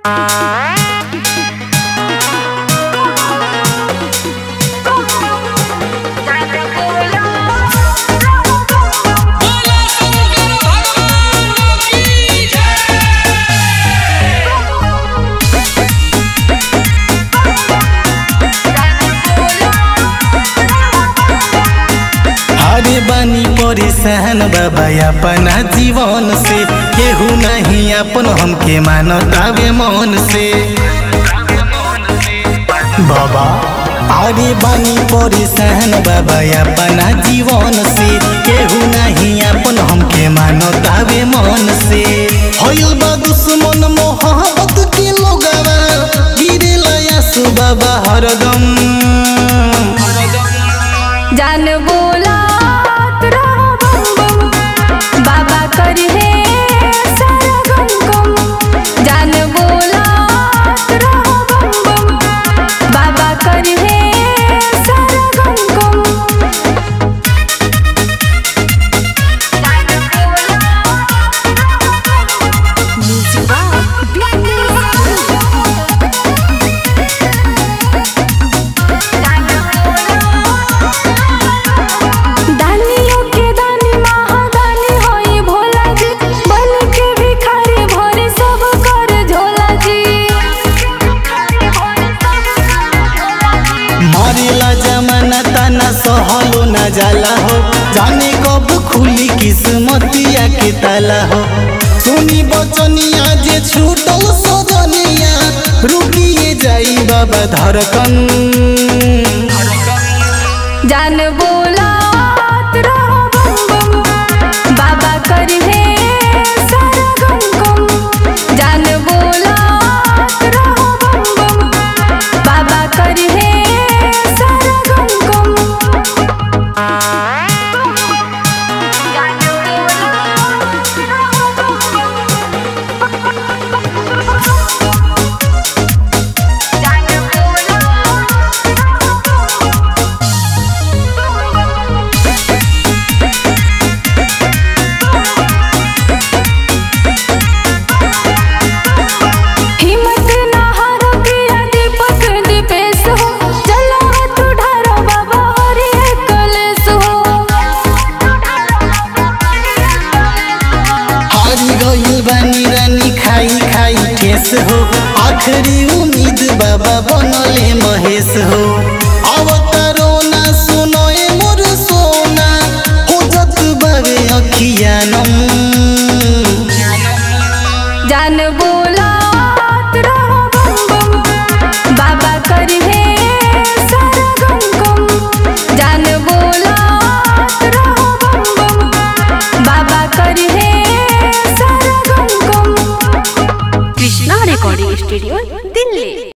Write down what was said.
बोला शंकर भगवान की जय अरे बानी परेशान बाबा अपना जीवन से केहू नहीं अपन हमके मानतावे मन से बाबा अरे बानी परेशान बाबा अपना जीवन से केहू नहीं अपन हमके मानतावे मन से होइल बा दुश्मन मोहब्बत के लोगवा गिरेला यासु बाबा हरदम जान बोलात रहो बम बम बाबा करहे सारा गम गम जान बोलात रहो बम बम बाबा करहे सारा गम गम दानियों के दानी महादानी होई भोला जी बन के भिखारी भोरे सब कर झोला जी मारेला जमाना ताना सहलो ना जाला हो जाने कब खुली किस्मतिया के ताला हो सुनी बचनिया जे छूटल सजनिया रुकिए जाई बाबा धड़कन जान बोलात रहो बम बम बाबा करहे सारा गम गम जान बोलात रहो बम बम बाबा करहे सारा गम गम हिम्मत ना हारो पिया दीपक दीपेश हो चलो हाथ उठारो बाबा हरि कलेश हो हारी गइल बानी रानी खाई खाई ठेस हो आखिरी उम्मीद बाबा बनले महेश हो अवतारो ना सुनोए मोर सोना हो जत बाबे अखियानम